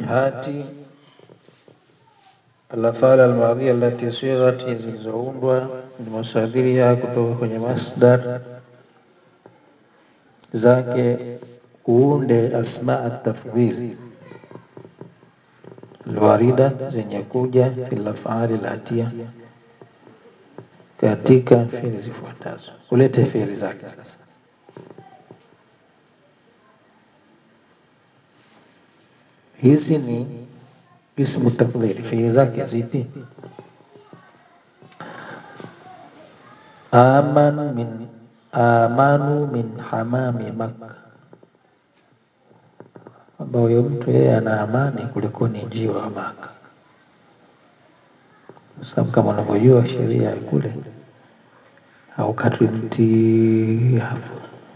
hati alafala almadhia allati sighati zilizoundwa bimasadiriha kutoka kwenye masdar zake uunde asmaa tafdhil alwarida zenye kuja fil afali alatia katika fiili zifuatazo ulete fiili zake sasa hizi ni ismu tafdhili fiili zake zipi aman min amanu min hamami makka kwamba huyo mtu yeye ana amani kuliko ni njiwa wa maka sababu kama unavyojua sheria ya kule haukatwi mti hapo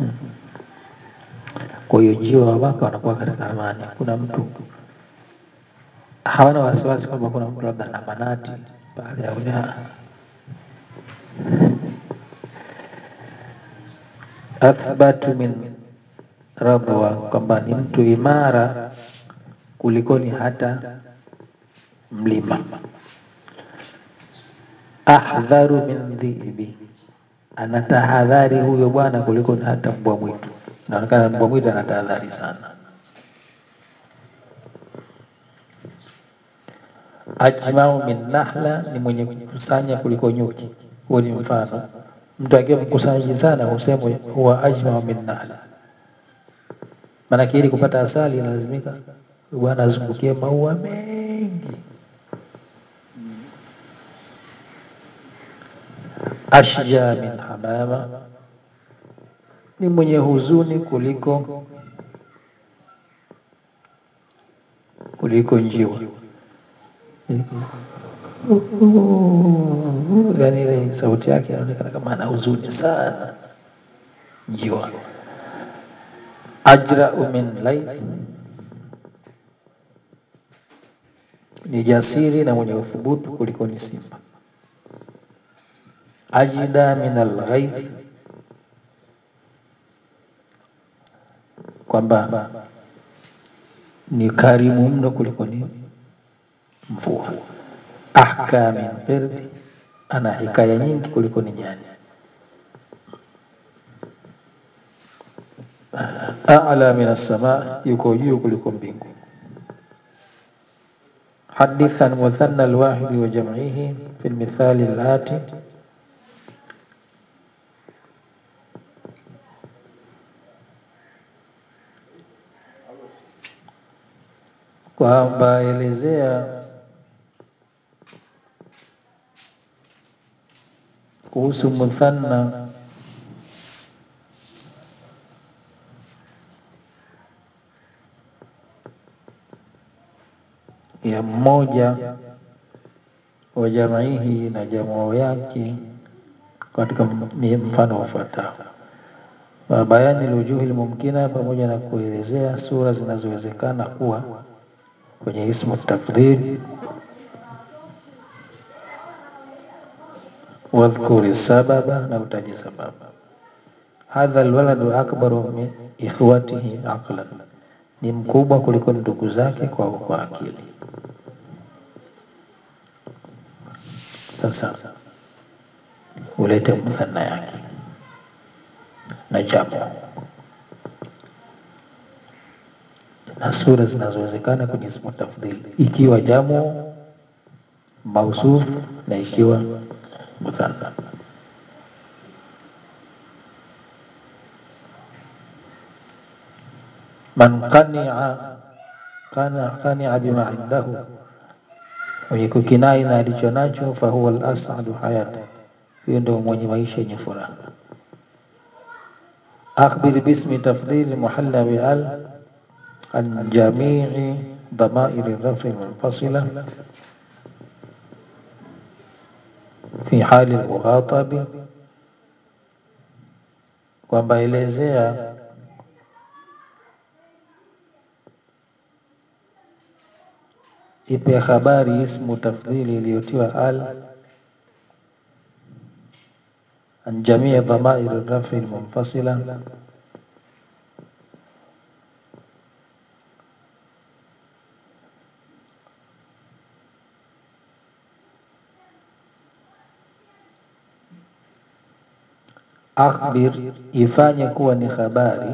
kwa hiyo njiwa wa maka wanakuwa katika amani kuna mtu hawana wasiwasi kwamba kuna mtu labda ana manati pale au la athbatu min radwa kwamba ni mtu imara kulikoni hata mlima ahdharu min dhiibi ana tahadhari huyo bwana kuliko hata mbwa mwitu inaonekana mbwa mwitu ana tahadhari sana ajmau min nahla ni mwenye kukusanya kuliko nyuki huo ni mfano mtu akiwa mkusanyaji sana husemwa huwa ajmau min nahla maanake ili kupata asali inalazimika bwana azungukie maua mengi ashja min hamama ni mwenye huzuni kuliko kuliko njiwa yani ile sauti yake inaonekana kama ana huzuni sana njiwa ajrau min laith ni jasiri na mwenye uthubutu kuliko ni simba ajida min alghaith kwamba ni karimu mno kuliko ni mvua ahka min qirdi ana hikaya nyingi kuliko ni nyani a'la min as-sama yuko juu kuliko mbingu حدث عن مثنى الواحد وجمعه في المثال الآتي kwamba elezea kuhusu muthanna ya mmoja wa jamaihi na jamaa yake katika mfano ufuatao wa bayani lujuhi lmumkina, pamoja na kuelezea sura zinazowezekana kuwa kwenye ismu tafdhil. Wadhkuri sababa, na utaje sababu. Hadha alwaladu akbaru min ikhwatihi aqlan, ni mkubwa kuliko ndugu zake kwa kwa akili. Sasa ulete mthanna yake na jamu na sura zinazowezekana kwenye ismu tafdhil, ikiwa jamu mausuf na ikiwa muthanna. Man qani'a kana qani'a bima indahu, mwenye kukinai na alicho nacho, fahuwa al-as'adu hayata, huyo ndio mwenye maisha yenye furaha. Akhbir bismi tafdhil muhalla bi al an jami'i dhamairi rafi munfasila fi hali al-mughatabi, kwamba elezea ipe habari ismu tafdhili iliyotiwa al an jamii dhamairi rafi almunfasila akhbir ifanye kuwa ni habari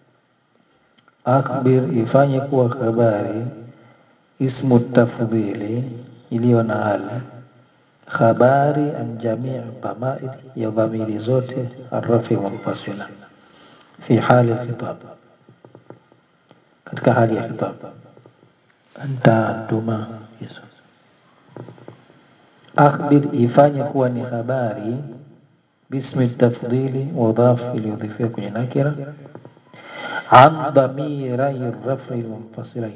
akhbir ifanye kuwa habari ismu tafdhili iliyo na hali habari an jamii dhamair ya dhamiri zote arrafi munfasila fi hali khitab katika hali ya khitab anta antuma yes. akhbir ifanye kuwa ni habari bismi tafdhili mudhaf iliyodhifiwa kwenye nakira an dhamirai rafi lmunfasilain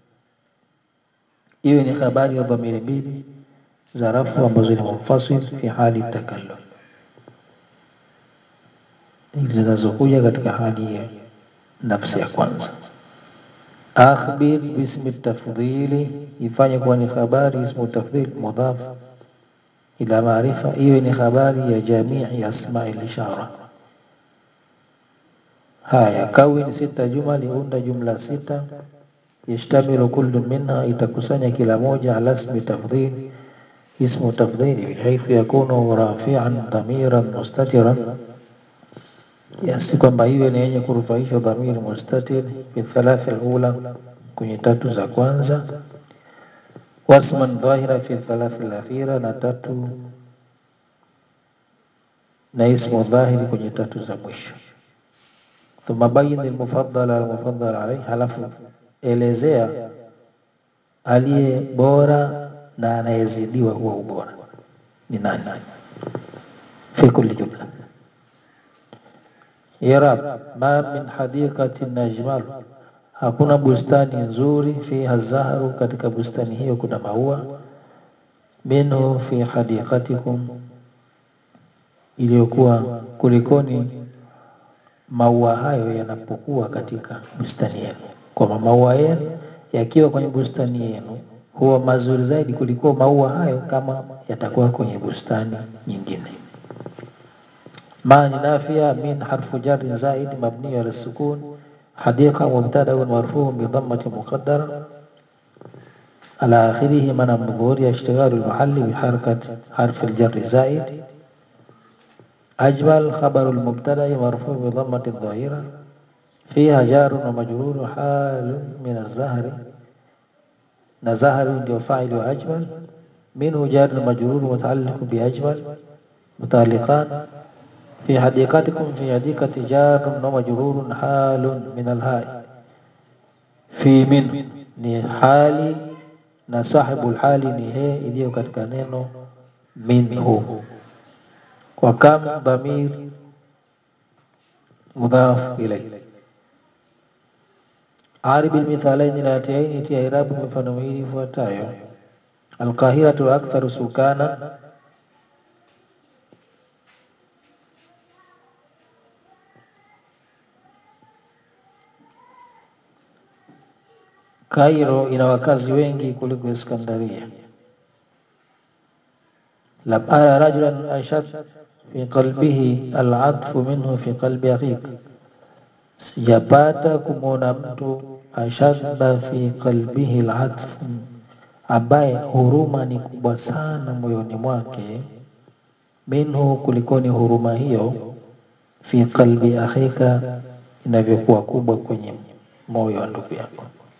iwe ni habari ya dhamiri mbili za rafu ambazo ni munfasil fi hali takallum zinazokuja katika hali ya nafsi ya kwanza akhbir bismi tafdhili ifanye kuwa ni habari ismu tafdhil mudhaf ila maarifa iwe ni habari ya jamii asmai lishara haya kawin sita jumali unda jumla sita yashtamilu kullu minha itakusanya kila moja ala ismi tafdhil ismu tafdhili bihaithu yakunu rafian dhamiran mustatiran kiasi kwamba iwe ni yenye kurufaisha dhamiri mustatir fi thalathi alula kwenye tatu za kwanza wasman dhahira fi thalathi alakhira na tatu na ismu dhahiri kwenye tatu za mwisho thumma bayin almufaddal almufaddal alayhi halafu elezea aliye bora na anayezidiwa huwa ubora ni nani fi kulli jumla irab ma min hadiqatin ajmal hakuna bustani nzuri fiha zahru katika bustani hiyo kuna maua minhu fi hadiqatikum iliyokuwa kulikoni maua hayo yanapokuwa katika bustani yenu kwamba maua yenu yakiwa kwenye bustani yenu huwa mazuri zaidi kuliko maua hayo kama yatakuwa kwenye bustani nyingine ما نافية من حرف جر زائد مبني على السكون حديقة مبتدأ مرفوع بضمة مقدرة على آخره من الظهور اشتغال المحل بحركة حرف الجر زائد أجمل خبر المبتدأ مرفوع بضمة الظاهرة فيها جار ومجرور حال من الزهر نزهر ndio فاعل وأجمل منه جار مجرور متعلق بأجمل متعلقان في حديقتكم في حديقة جار ومجرور حال من الهاء في من ni hali na sahibu hali ni he iliyo katika neno minhu wa kam dhamir mudhaf ilay arib almithalain latiain tia irabu mifano miwili ifuatayo alqahiratu aktharu sukana Kairo ina wakazi wengi kuliko Iskandaria. lam ara rajulan ashad fi qalbihi alatfu minhu fi qalbi akhik, sijapata kumwona mtu ashadda fi qalbihi alatfu, ambaye huruma ni kubwa sana moyoni mwake, minhu, kulikoni huruma hiyo, fi qalbi akhika, inavyokuwa kubwa kwenye moyo wa ndugu yako.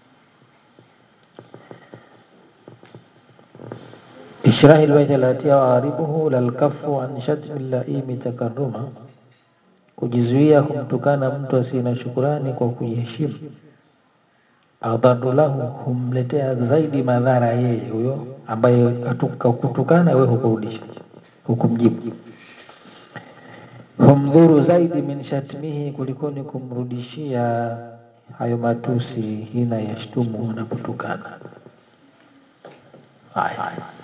إشراه البيت التي وعاربه للكف عن شتم اللئيم تكرما kujizuia kumtukana mtu asiye na shukurani kwa kujiheshimu. Adharu lahu, humletea zaidi madhara yeye huyo ambaye kutukana wewe hukurudisha hukumjibu. Humdhuru zaidi min shatmihi, kulikoni kumrudishia hayo matusi, hina yashtumu, unapotukana. Haya.